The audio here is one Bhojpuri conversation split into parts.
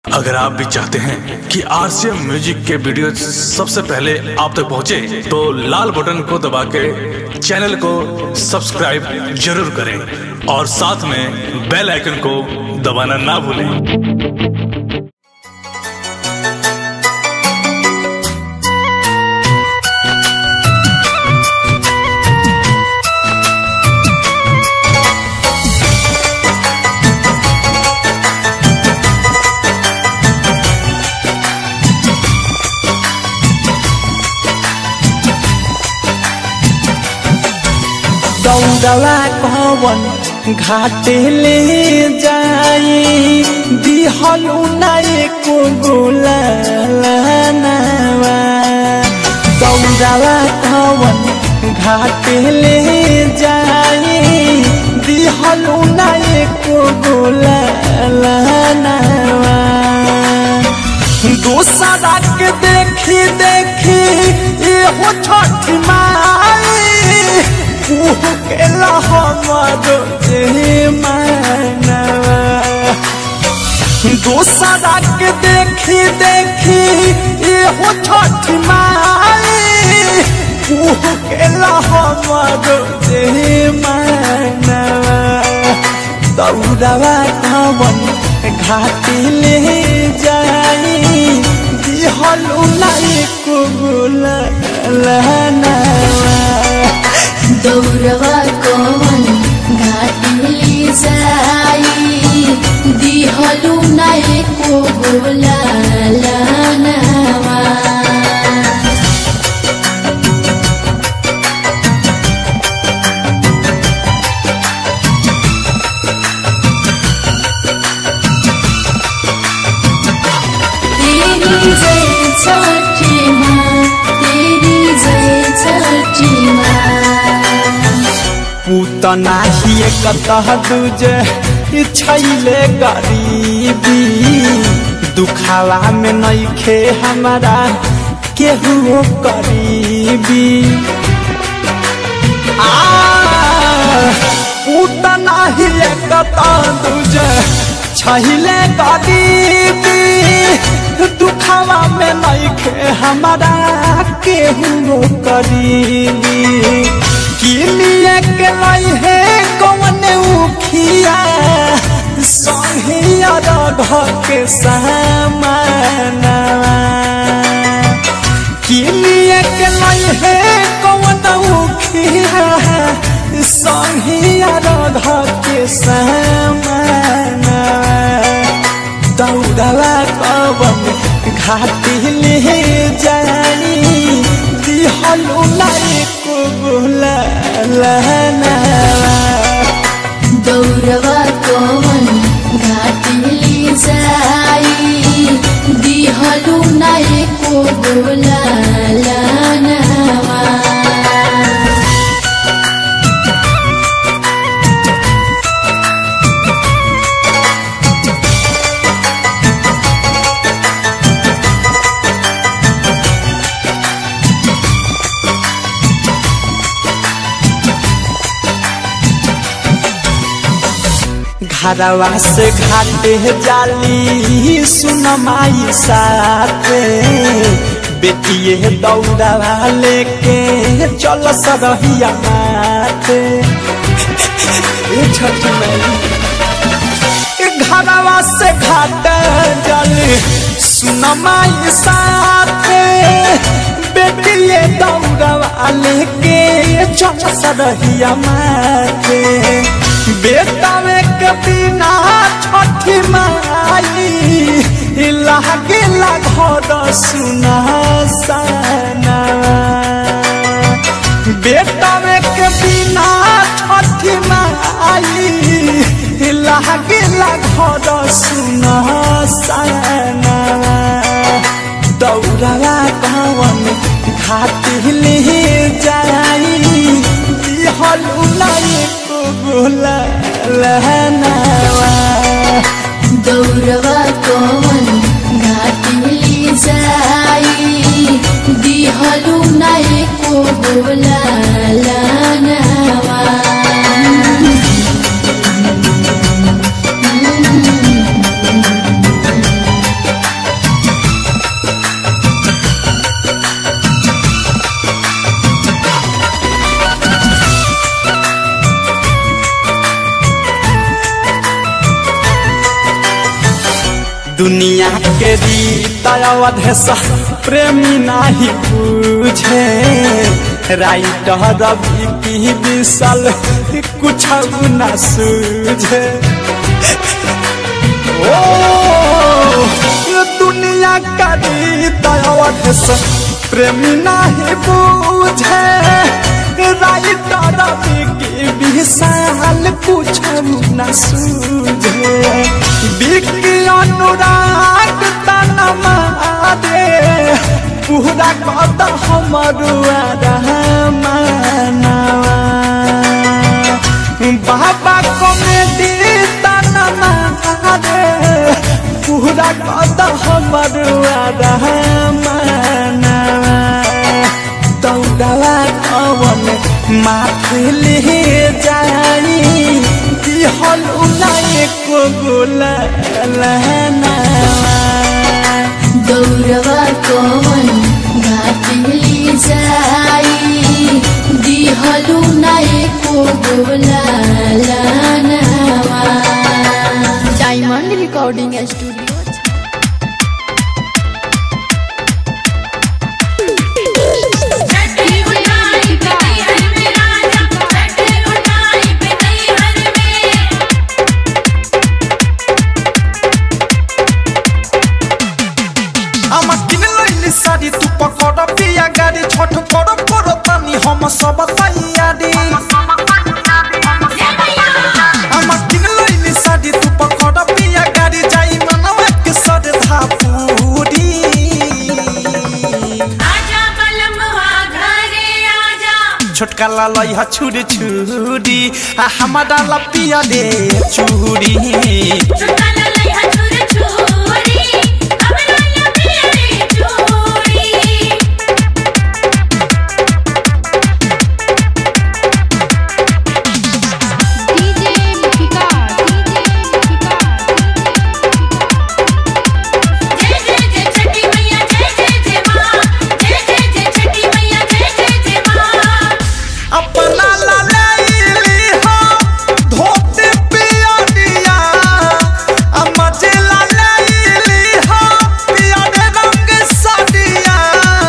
अगर आप भी चाहते हैं कि आरसीएम म्यूजिक के वीडियो सबसे पहले आप तक पहुंचे, तो लाल बटन को दबा के चैनल को सब्सक्राइब जरूर करें और साथ में बेल आइकन को दबाना ना भूलें दौड़वा कवन घाटे ले जाई दिहलु नाई को गोलावा दौड़वा कवन घाटे ले जाई दिहलु नाई को गोलावा दूसरा के देखी देखी ये हो छठ माई केला हमारो जे मानवा दूसरा के देखी देखी ये हो छठ माई केला हमारो जे मानवा दौड़वा कवन घाटी ले जाई दिहलु लाई को लहनावा दौरवा कवन घाटिली जाई दिहलु नाई को बोला लानवा तेरी जय छठी माँ तेरी जय छठी माँ पूतना ही कतह दूजे छैले गरीबी दुखावा में नइखे हमारा केहू करीबी आ पूतना ही कतह दूजे छैले गरीबी दुखावा में नइखे हमारा केहू करीबी किलिए के लाई है कौन उखिया सहिया घर के सामना किलिए के लाई है कौन उखिया सहिया घर के सामना दौड़वा कवन घाटी ले जानी दिहलु लाई को लहनावा दौरवा कवन घाटिली जाई दिहलु नाई को बोला लानवा घरवा से घाटे जाली सुन माई साथे बेटिए दौड़वा लेके चल सरहिया माथे ए छठ मैया घरवा से घाट जाली सुन माई साथे बेटिए दौड़वा लेके चल सरहिया माथे बेटावे के बिना छठी माई लागे घर सुना सना बेटावे के बिना छठी माई लागे घर सुना सना दौड़वा कवन घाटी ले जाई दिहलु लाई को बोला लहनावा दौरवा कवन घाटिली जाई दिहलु नाई को बोला लानवा दुनिया के रीत अवधेश प्रेमी नाही पूछे राइटर रवि की विशाल कुछ न सूझे ओ दुनिया का रीत अवधेश प्रेमी नाही पूछे राइटर रवि की विशाल कुछ न सूझे बिकी अनुराग तनमा दे पूरा कद हमरुआ रहमानवा बाबा कॉमेडी तनमा दे पूरा कद हमरुआ रहमानवा दौड़वा कवन माथले जाई दिहल उलाए को गोला लहनावा दौड़वा कौन घाटली जाई दिहलु नाए को गोला लानवा डायमंड रिकॉर्डिंग स्टूडियो छठी उठाई पे हर में राजा छठी उठाई पे हर में আমার কিনে লইলি শাড়ি তু পকড় পিয়া গাড়ি ছট পড় পড় তানি হম সব তাইয়ারি আমার কিনে লইলি শাড়ি তু পকড় পিয়া গাড়ি যাই মানব এক সদ ধাপুরি आजा बलमवा घरे आजा छोटका लालई हा छुरी छुरी आ हमारा लपिया दे चूरी छुटा ललई हथुर छोरी हमरा लपिया रे चोरी डीजे लिपिका जय जय जय छठी मैया जय जय जय मां जय जय जय छठी मैया जय जय जय मां अपना लालैली हो धोती पिया दिया अमजे लालैली हो पिया दे रंग सादिया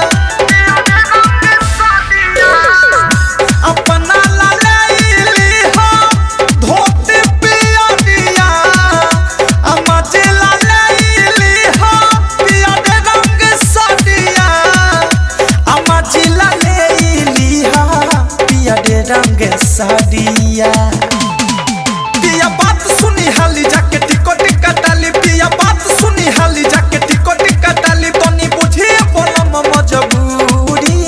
अपना लालैली हो धोती पिया दिया अमजे लालैली हो पिया दे रंग सादिया अमजे लालैली हो पिया दे रंग सादिया पिया बात सुनी हाली जाके टिकट कटाली पिया बात सुनी हाली जाके टिकट कटाली तनी बुझे बोलम मजबूरी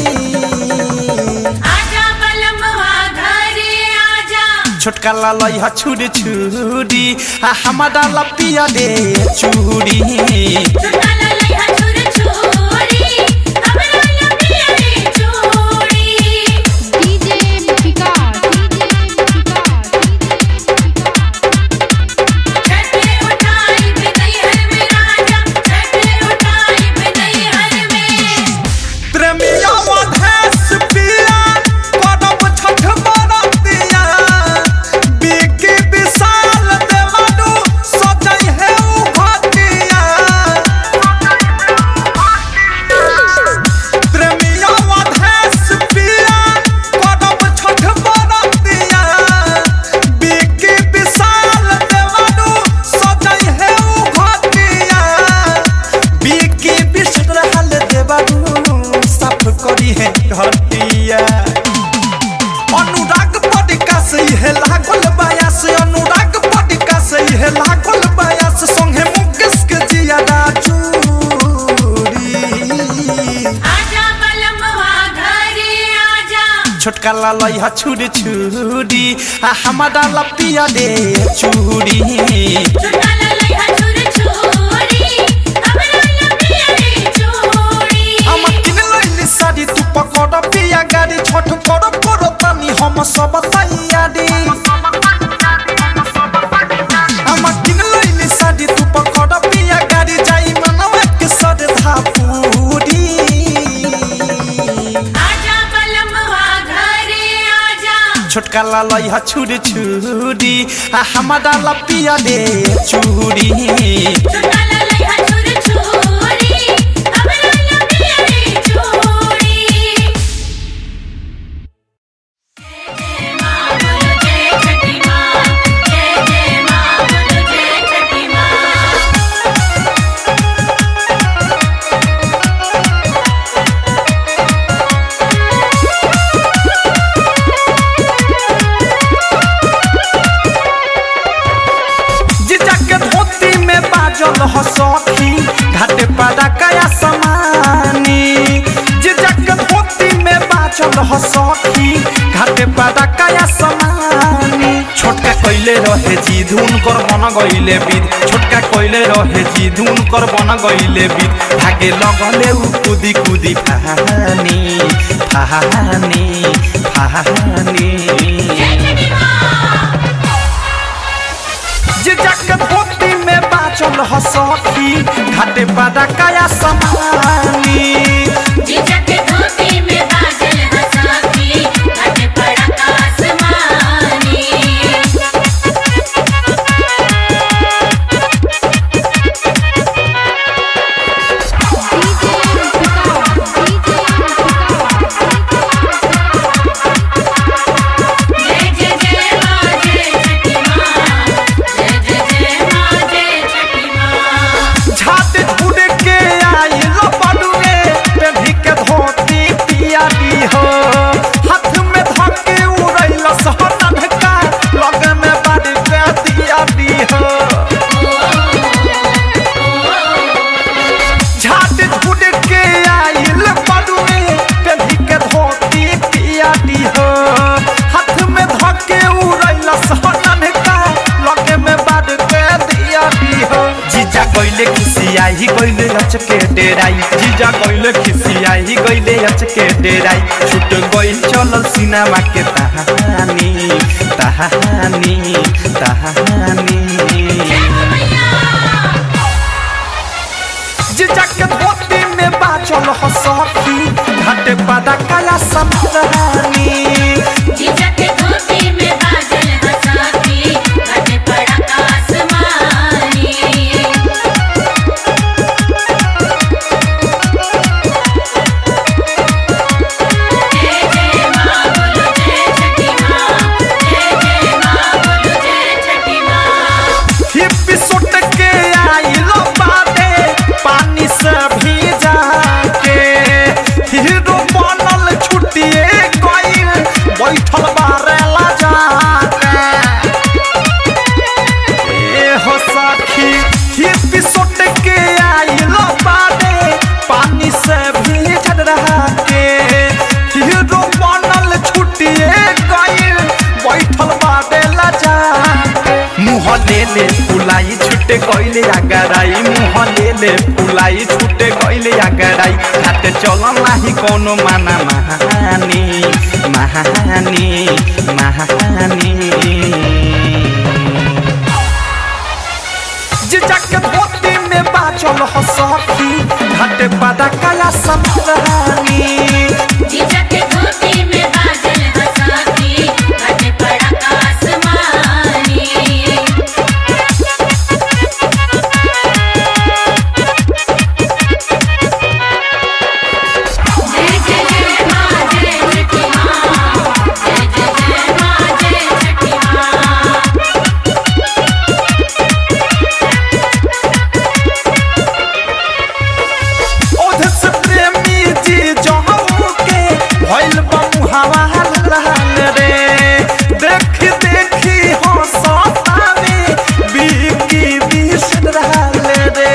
आजा बलमवा घरे आजा छोटका लालई हा छुरी छुरी आ हमारा लपिया दे चूरी छुटा ललई हथुर छोरी हमरा लपिया रे चोरी डीजे लिपिका छठी उठाई पे हर में राजा छठी उठाई पे हर में प्रेमिया वधेस पिया करब छठ बरतिया बिकी विशाल देवानु सजई है उ घटिया प्रेमिया वधेस पिया करब छठ बरतिया बिकी विशाल देवानु सजई है उ घटिया बिकी विशाल रहल देवानु साफ करी है घटिया अनुराग पडिका से है लागल बायास अनुराग पडिका से है लागल बायास संगे मुकेश के जियादा चूरी आजा बलमवा घरे आजा छोटका लालई हा छुरी छुरी आ हमारा लपिया दे चूरी छुटा ललई हथुर छोरी हमरा लपिया रे चोरी আমার কিনে লইলি শাড়ি তু পকড় পিয়া গাড়ি ছট পড় পড় তানি হম সব তাইয়ারি আমার কিনে লইলি শাড়ি তু পকড় পিয়া গাড়ি যাই মানব এক সদ ধাপুরি आजा बलमवा घरे आजा छोटका लालई हा छुरी छुरी आ हमारा लपिया दे चूरी छुटा सखी घाटे पादा कया समानी जे जक धोती में बाचल ह सखी घाटे पादा कया समानी छोटका कइले रहे जी धुन कर बन गइले बिद छोटका कइले रहे जी धुन कर बन गइले बिद भागे लगले उ कुदी कुदी फहानी फहानी फहानी जे जक धोती में बाचल ह सखी घाटे पादा कया समानी झिझक धोती में बाजल हंसाती घट पड़क आसमानी डीजे विकास डीजे विकास जय जय जय माँ जय छठी माँ जय जय जय माँ जय छठी माँ झाट उड़ के आइल बड़ुए पेढ़ी के धोती पियाली हो हाथ में धके उड़ैल सहनन का लग में बाड़ी पे दियाली हो झाट उड़ के आइल बड़ुए पेढ़ी के धोती पियाली हो हाथ में धके उड़ैल सहनन का लग में बाड़ी पे दियाली हो जीजा गइले खिसियाही गइले अचके डेराई जीजा गइले खिसियाही गइले अचके डेराई छुट गइल चलल सिनेमा के तहानी तहानी तहानी जीजा के धोती में बाचल ह सखी घाटे पादा काला समरानी झिझक धोती में बाजल हंसाती घट पड़क आसमानी जय जय माँ बोलो जय छठी माँ जय जय माँ बोलो जय छठी माँ हिप सुट के आइल बाटे पानी से भीजा के हीरो बनल छुटिए गइल बैठल बारेला जाके ए हो सखी हिप सुट के आइल बाटे पानी से भीजल रहा के हीरो बनल छुटिए गइल बैठल बारेला जाके मुँह ले ले फुलाई छुटे गइले आगराई मुँह ले ले फुलाई छुटे गइले आगराई हाथे चलन नाही कोनो माना महानी महानी महानी जिजक धोती में बाचल ह सखी घाटे पादा काला समरानी झिझक धोती में बाजल हंसाती घट पड़क आसमानी जय जय जय माँ जय छठी माँ जय जय जय माँ जय छठी माँ ओध से प्रेमी जी जहू के भइल बमुहावा रहल रे देख देखी हो सतावे बीकी बिसर रहल रे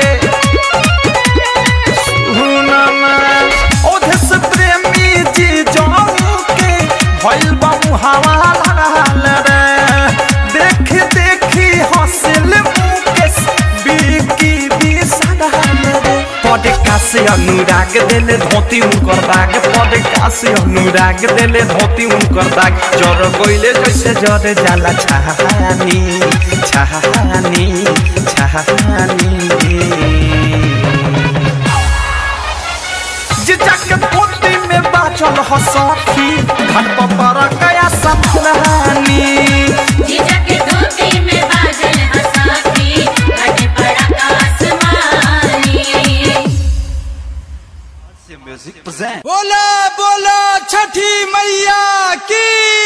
सुनमा ओध से प्रेमी जी जहू के भइल बमुहावा रहल रे देख देखी हंसिल मुकेश बीकी बिसर रहल रे पद कासे अनुराग देले धोती उनकर दाग पद कासे अनुराग देले धोती उनकर दाग जर गइले जैसे जरे जाला छहानी छहानी छहानी जिजक धोती में बाचल ह सखी घट पर कया सपनानी झिझक धोती में बाजल हंसाती घट पड़क आसमानी बोला बोला छठी मैया की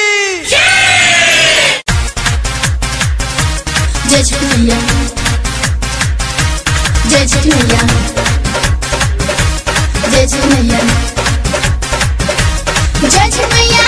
जय छठी मैया जय छठी मैया जय छठी मैया जय छठी मैया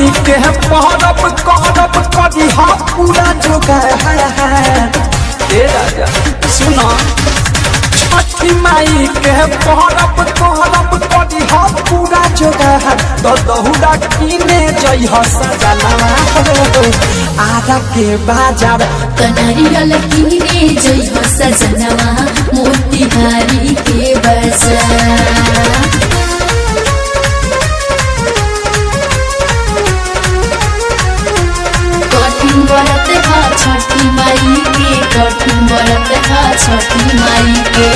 माई के परब करब करी हा पूरा जोगार ए राजा सुना छठी माई के परब करब करी हा पूरा जोगार तो दहुरा किने जई ह सजनवा आधा के बाजार कनारियल किने जई हो सजनवा मोतिहारी के बजा कठिन बरत हा छठी माई के कठिन बरत हा छठी माई के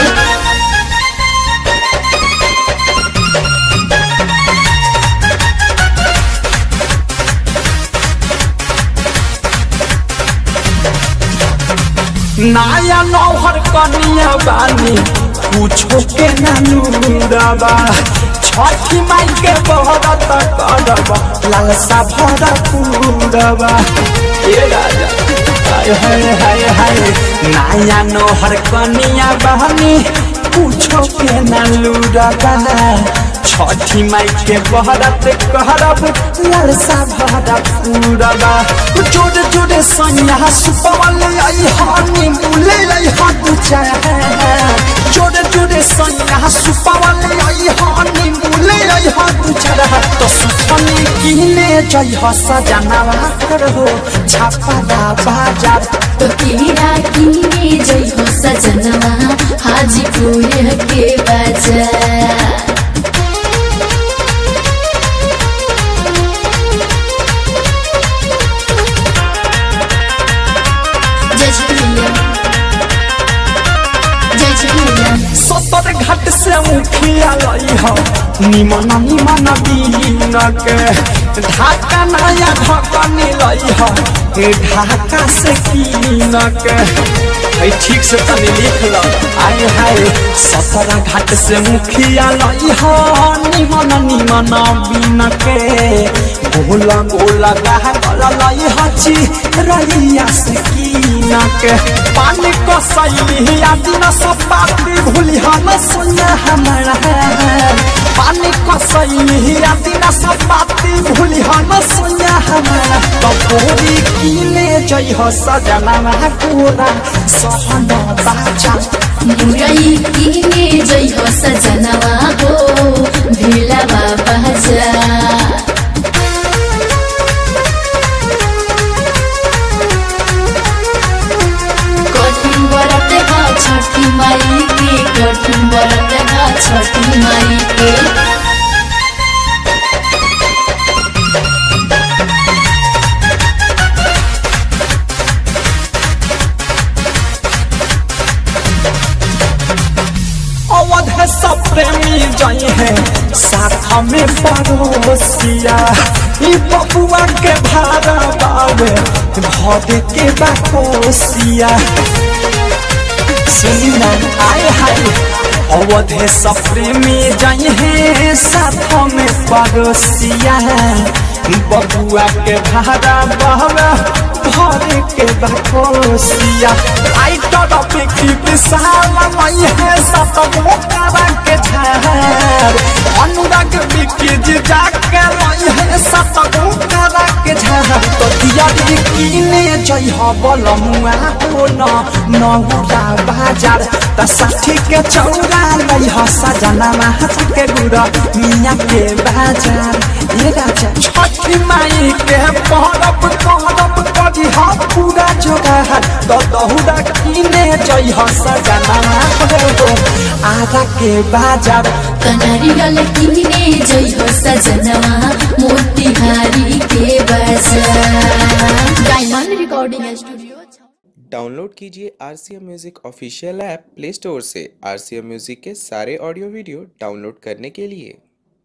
नाया नौहर कनिया बानी पूछो के नानूरबा छठी माई के बहरत करब लालसा भरा पूरबा ए राजा हाय हाय हाय हाय नाया नौहर कनिया बानी पूछो के नानूरबा छठी माई के बहरत करब लालसा भरा पूरबा जोड़ जोड़े सैया सुपवल आई हानी मुले आई हाथ चाहे जोड़े जोड़े सैया सुपवल आई हानी मुले आई हाथ चाहे तो सुपनी किने जई ह सजनावा करहो छापा बाजार तो तेरा किने जई हो सजनवा हाजीपुर के बजा जय झूलेलाल जय झूलेलाल सतर घाट से मुखिया लई हो निमन निमन दीन के ढाका नया ढकनी लई हो ढाका से कीन के है ठीक से तनी लिख लो आय हाय सतर घाट से मुखिया लई हो निमन निमन बीन के गोला गोला गाह गला लई हची रहिया से कीन के पानी को सही आदि न सब बाती भूली हम सुन हमारा पानी को सही आदि न सब बाती भूली हम सुन हमारा तो पूरी कीने जई हो सजना पूरा सहन बाचा मुरई किने जई हो सजनवा हो ढिलवा बजा कठिन बरत हा छठी माई के कठिन बरत हा छठी माई के अवध सब प्रेमी जई है साथ में पड़ोसिया ई बबुआ के भाड़ा बावे भद के बाकोसिया सुनी ना आए हाय अवधे सब प्रेमी जई है साथ में पड़ोसिया बबुआ के भाड़ा बावे भर के बाकोसिया राइटर की विशाल मई है सत मोकरा के झार अनुराग बिकी जी जाके मई है सत मोकरा के झार तो दिया दी किने जई ह बलमुआ हो न नहुरा बाजार त साठी के चौरा लई ह सजना माछ के गुरा मिया के बाजार ये राजा छठी माई के परब करब करी ह पूरा जोगार तो दहुरा किने जई ह सजना हो आधा के बाजार कनारियल किने जई हो सजनवा मोतिहारी के बजा डायमंड रिकॉर्डिंग स्टूडियो डाउनलोड कीजिए R C M music official app Play Store से आर सी एम म्यूज़िक के सारे ऑडियो वीडियो डाउनलोड करने के लिए